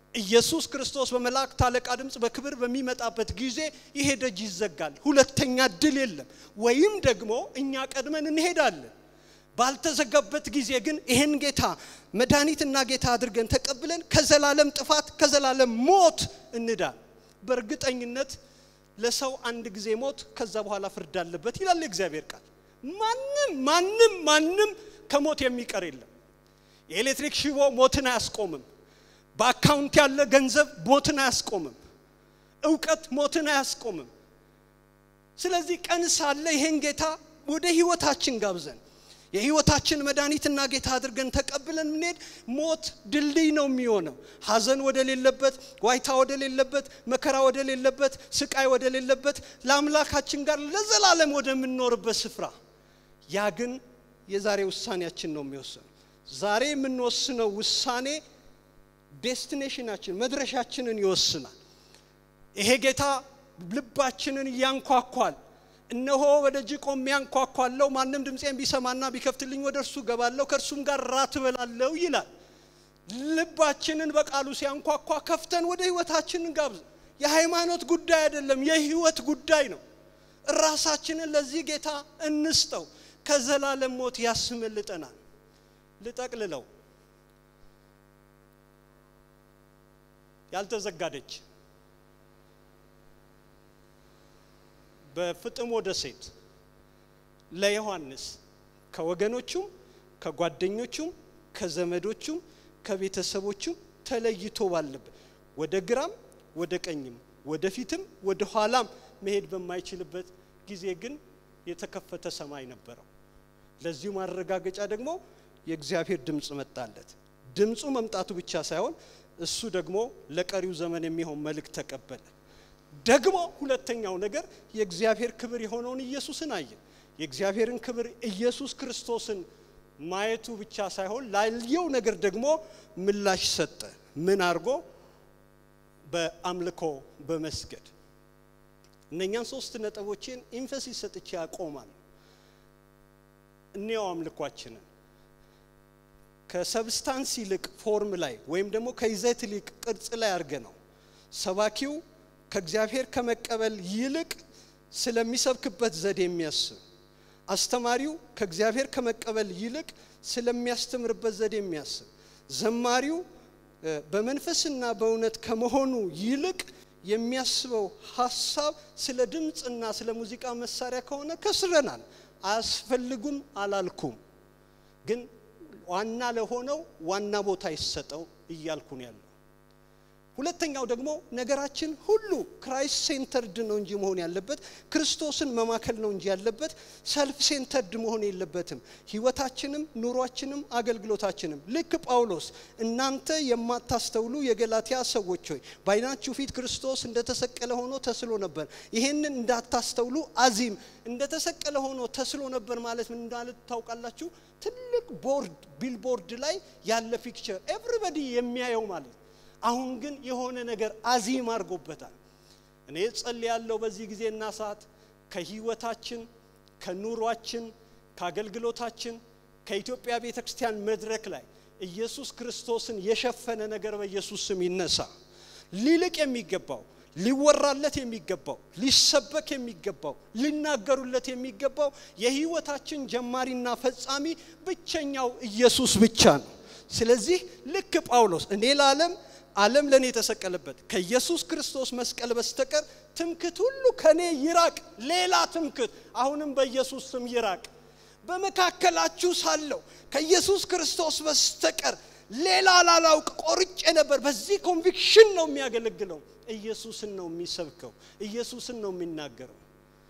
ኢየሱስ ክርስቶስ በመላእክት አለቃ ድምፅ በክብር በሚመጣበት ጊዜ ይሄ ደጅ ይዘጋል። ሁለተኛ እድል የለም። ወይም ደግሞ እኛ ቀድመን እንሄዳለን። ባልተዘጋበት ጊዜ ግን ይህን ጌታ መድኃኒትና ጌታ አድርገን ተቀብለን ከዘላለም ጥፋት ከዘላለም ሞት እንዳል። በእርግጠኝነት ለሰው አንድ ጊዜ ሞት ከዛ በኋላ ፍርድ አለበት ይላል የእግዚአብሔር ቃል። ማንም ማንም ማንም ከሞት የሚቀር የለም። የኤሌክትሪክ ሽቦ ሞትን አያስቆምም። በአካውንት ያለ ገንዘብ ሞትን አያስቆምም። እውቀት ሞትን አያስቆምም። ስለዚህ ቀን ሳለ ይሄን ጌታ ወደ ህይወታችን ጋብዘን የህይወታችን መድኃኒትና ጌታ አድርገን ተቀብለን ምንሄድ ሞት ድልድይ ነው የሚሆነው። ሀዘን ወደ ሌለበት፣ ዋይታ ወደ ሌለበት፣ መከራ ወደ ሌለበት፣ ስቃይ ወደ ሌለበት ለአምላካችን ጋር ለዘላለም ወደምንኖርበት ስፍራ ያ ግን የዛሬ ውሳኔያችን ነው የሚወስነው። ዛሬ የምንወስነው ውሳኔ ዴስቲኔሽናችን መድረሻችንን ይወስናል። ይሄ ጌታ ልባችንን እያንኳኳል። እነሆ በደጅ ቆሜ ያንኳኳለሁ፣ ማንም ድምፄን ቢሰማና ቢከፍትልኝ ወደ እርሱ ገባለሁ፣ ከእርሱም ጋር ራት እበላለሁ ይላል። ልባችንን በቃሉ ሲያንኳኳ ከፍተን ወደ ህይወታችንን ጋብዝ። የሃይማኖት ጉዳይ አይደለም፣ የህይወት ጉዳይ ነው። ራሳችንን ለዚህ ጌታ እንስጠው። ከዘላለም ሞት ያስመልጠናል። ልጠቅልለው። ያልተዘጋ ደጅ በፍጥሞ ደሴት ለዮሐንስ ከወገኖቹም ከጓደኞቹም ከዘመዶቹም ከቤተሰቦቹም ተለይቶ ባለበት ወደ ግራም ወደ ቀኝም ወደ ፊትም ወደ ኋላም መሄድ በማይችልበት ጊዜ ግን የተከፈተ ሰማይ ነበረው። ለዚሁ ማረጋገጫ ደግሞ የእግዚአብሔር ድምፅ መጣለት። ድምፁ መምጣቱ ብቻ ሳይሆን እሱ ደግሞ ለቀሪው ዘመን የሚሆን መልእክት ተቀበለ። ደግሞ ሁለተኛው ነገር የእግዚአብሔር ክብር የሆነውን ኢየሱስን አየ። የእግዚአብሔርን ክብር ኢየሱስ ክርስቶስን ማየቱ ብቻ ሳይሆን ላየው ነገር ደግሞ ምላሽ ሰጠ። ምን አድርጎ? በአምልኮ በመስገድ እነኛን ሶስት ነጥቦችን ኢንፈሲስ ሰጥቼ ያቆማል። እኒያው አምልኳችንን ከሰብስታንስ ይልቅ ፎርም ላይ ወይም ደግሞ ከይዘት ይልቅ ቅርጽ ላይ አድርገ ነው ሰባኪው ከእግዚአብሔር ከመቀበል ይልቅ ስለሚሰብክበት ዘዴ የሚያስብ አስተማሪው ከእግዚአብሔር ከመቀበል ይልቅ ስለሚያስተምርበት ዘዴ የሚያስብ ዘማሪው በመንፈስና በእውነት ከመሆኑ ይልቅ የሚያስበው ሀሳብ ስለ ድምፅና ስለ ሙዚቃ መሳሪያ ከሆነ ከስረናል። አያስፈልጉም አላልኩም፣ ግን ዋና ለሆነው ዋና ቦታ ይሰጠው እያልኩ ነው ያለው። ሁለተኛው ደግሞ ነገራችን ሁሉ ክራይስት ሴንተርድ ነው እንጂ መሆን ያለበት ክርስቶስን መማከል ነው እንጂ ያለበት ሰልፍ ሴንተርድ መሆን የለበትም። ህይወታችንም፣ ኑሯችንም፣ አገልግሎታችንም ልክ ጳውሎስ እናንተ የማታስተውሉ የገላትያ ሰዎች ሆይ በዓይናችሁ ፊት ክርስቶስ እንደተሰቀለ ሆኖ ተስሎ ነበር። ይሄንን እንዳታስተውሉ አዚም እንደተሰቀለ ሆኖ ተስሎ ነበር ማለት ምን እንዳለ ታውቃላችሁ? ትልቅ ቦርድ ቢልቦርድ ላይ ያለ ፒክቸር ኤቭሪበዲ የሚያየው ማለት አሁን ግን የሆነ ነገር አዚም አድርጎበታል። እኔ ጸልያለሁ በዚህ ጊዜና ሰዓት ከህይወታችን፣ ከኑሯችን፣ ከአገልግሎታችን ከኢትዮጵያ ቤተ ክርስቲያን መድረክ ላይ ኢየሱስ ክርስቶስን የሸፈነ ነገር በኢየሱስ ስም ይነሳ። ሊልቅ የሚገባው ሊወራለት የሚገባው ሊሰበክ የሚገባው ሊናገሩለት የሚገባው የህይወታችን ጀማሪና ፈጻሚ ብቸኛው ኢየሱስ ብቻ ነው። ስለዚህ ልክ ጳውሎስ እኔ ለዓለም ዓለም ለእኔ የተሰቀለበት ከኢየሱስ ክርስቶስ መስቀል በስተቀር ትምክት ሁሉ ከኔ ይራቅ። ሌላ ትምክት አሁንም በኢየሱስ ስም ይራቅ። በመካከላችሁ ሳለሁ ከኢየሱስ ክርስቶስ በስተቀር ሌላ ላላውቅ ቆርጬ ነበር። በዚህ ኮንቪክሽን ነው የሚያገለግለው። ኢየሱስን ነው የሚሰብከው። ኢየሱስን ነው የሚናገረው።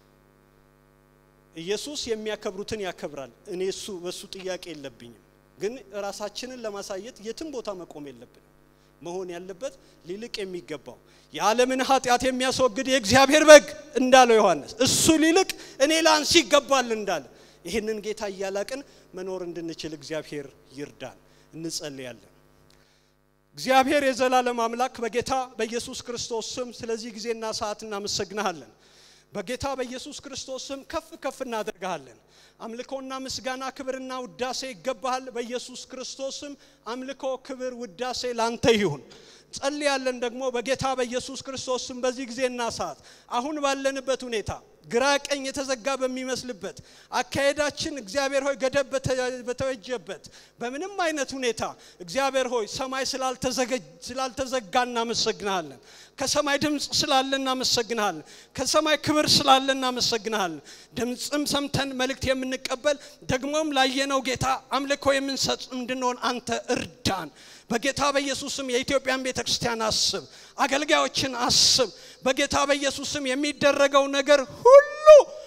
ኢየሱስ የሚያከብሩትን ያከብራል። እኔ እሱ በሱ ጥያቄ የለብኝም። ግን ራሳችንን ለማሳየት የትም ቦታ መቆም የለብንም። መሆን ያለበት ሊልቅ የሚገባው የዓለምን ኃጢአት የሚያስወግድ የእግዚአብሔር በግ እንዳለው ዮሐንስ እሱ ሊልቅ እኔ ላንስ ይገባል እንዳለ ይህንን ጌታ እያላቅን መኖር እንድንችል እግዚአብሔር ይርዳን። እንጸልያለን። እግዚአብሔር የዘላለም አምላክ በጌታ በኢየሱስ ክርስቶስ ስም ስለዚህ ጊዜና ሰዓት እናመሰግንሃለን። በጌታ በኢየሱስ ክርስቶስ ስም ከፍ ከፍ እናደርግሃለን። አምልኮና ምስጋና ክብርና ውዳሴ ይገባሃል። በኢየሱስ ክርስቶስ ስም አምልኮ፣ ክብር፣ ውዳሴ ላንተ ይሁን። ጸልያለን ደግሞ በጌታ በኢየሱስ ክርስቶስ ስም በዚህ ጊዜና ሰዓት አሁን ባለንበት ሁኔታ ግራ ቀኝ የተዘጋ በሚመስልበት አካሄዳችን እግዚአብሔር ሆይ ገደብ በተወጀበት በምንም አይነት ሁኔታ እግዚአብሔር ሆይ ሰማይ ስላልተዘጋ እናመሰግናለን። ከሰማይ ድምፅ ስላለ እናመሰግናለን። ከሰማይ ክብር ስላለ እናመሰግናለን። ድምፅም ሰምተን መልእክት የምንቀበል ደግሞም ላየነው ጌታ አምልኮ የምንሰጥ እንድንሆን አንተ እርዳን። በጌታ በኢየሱስም የኢትዮጵያን ቤተ ክርስቲያን አስብ፣ አገልጋዮችን አስብ። በጌታ በኢየሱስም የሚደረገው ነገር ሁሉ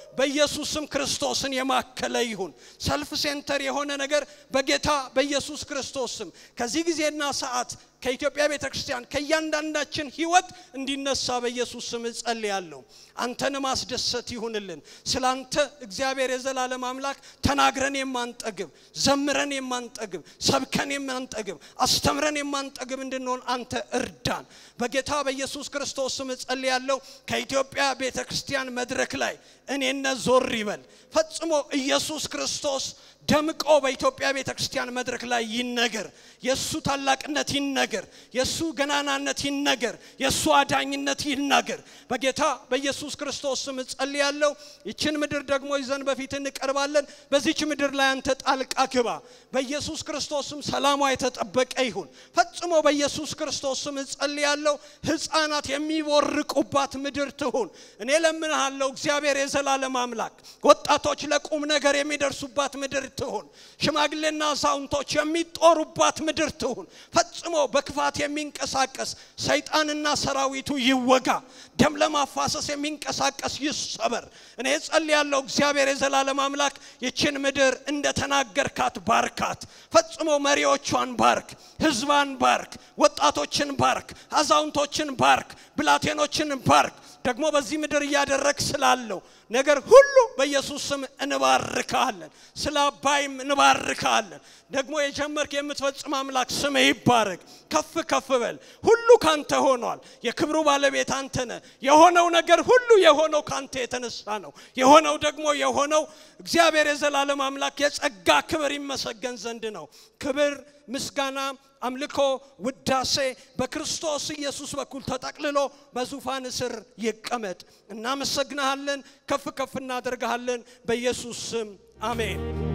በኢየሱስም ክርስቶስን የማከለ ይሁን። ሰልፍ ሴንተር የሆነ ነገር በጌታ በኢየሱስ ክርስቶስም ከዚህ ጊዜና ሰዓት ከኢትዮጵያ ቤተ ክርስቲያን ከእያንዳንዳችን ህይወት እንዲነሳ በኢየሱስ ስም እጸልያለሁ። አንተን ማስደሰት ይሁንልን። ስለ አንተ እግዚአብሔር የዘላለም አምላክ ተናግረን የማንጠግብ ዘምረን የማንጠግብ ሰብከን የማንጠግብ አስተምረን የማንጠግብ እንድንሆን አንተ እርዳን። በጌታ በኢየሱስ ክርስቶስ ስም እጸልያለሁ። ከኢትዮጵያ ቤተ ክርስቲያን መድረክ ላይ እኔነት ዞር ይበል። ፈጽሞ ኢየሱስ ክርስቶስ ደምቆ በኢትዮጵያ ቤተ ክርስቲያን መድረክ ላይ ይነገር። የእሱ ታላቅነት ይነገር። የእሱ ገናናነት ይነገር። የእሱ አዳኝነት ይናገር። በጌታ በኢየሱስ ክርስቶስ ስም እጸልያለሁ። ይችን ምድር ደግሞ ይዘን በፊት እንቀርባለን። በዚች ምድር ላይ አንተ ጣልቃ ግባ። በኢየሱስ ክርስቶስ ስም ሰላሟ የተጠበቀ ይሁን። ፈጽሞ በኢየሱስ ክርስቶስ ስም እጸልያለሁ። ሕፃናት የሚቦርቁባት ምድር ትሁን። እኔ ለምንሃለሁ እግዚአብሔር የዘላለም አምላክ ወጣቶች ለቁም ነገር የሚደርሱባት ምድር ትሁን። ሽማግሌና አዛውንቶች የሚጦሩባት ምድር ትሁን። ፈጽሞ በክፋት የሚንቀሳቀስ ሰይጣንና ሰራዊቱ ይወጋ። ደም ለማፋሰስ የሚንቀሳቀስ ይሰበር። እኔ ጸልያለሁ እግዚአብሔር የዘላለም አምላክ ይችን ምድር እንደተናገርካት ባርካት። ፈጽሞ መሪዎቿን ባርክ፣ ህዝባን ባርክ፣ ወጣቶችን ባርክ፣ አዛውንቶችን ባርክ፣ ብላቴኖችን ባርክ። ደግሞ በዚህ ምድር እያደረግ ስላለው ነገር ሁሉ በኢየሱስ ስም እንባርካለን። ስለ አባይም እንባርካለን። ደግሞ የጀመርክ የምትፈጽም አምላክ ስም ይባረክ። ከፍ ከፍ በል። ሁሉ ካንተ ሆኗል። የክብሩ ባለቤት አንተ ነህ። የሆነው ነገር ሁሉ የሆነው ካንተ የተነሳ ነው። የሆነው ደግሞ የሆነው እግዚአብሔር የዘላለም አምላክ የጸጋ ክብር ይመሰገን ዘንድ ነው። ክብር ምስጋና አምልኮ ውዳሴ በክርስቶስ ኢየሱስ በኩል ተጠቅልሎ በዙፋን ስር ይቀመጥ። እናመሰግንሃለን፣ ከፍ ከፍ እናደርግሃለን። በኢየሱስ ስም አሜን።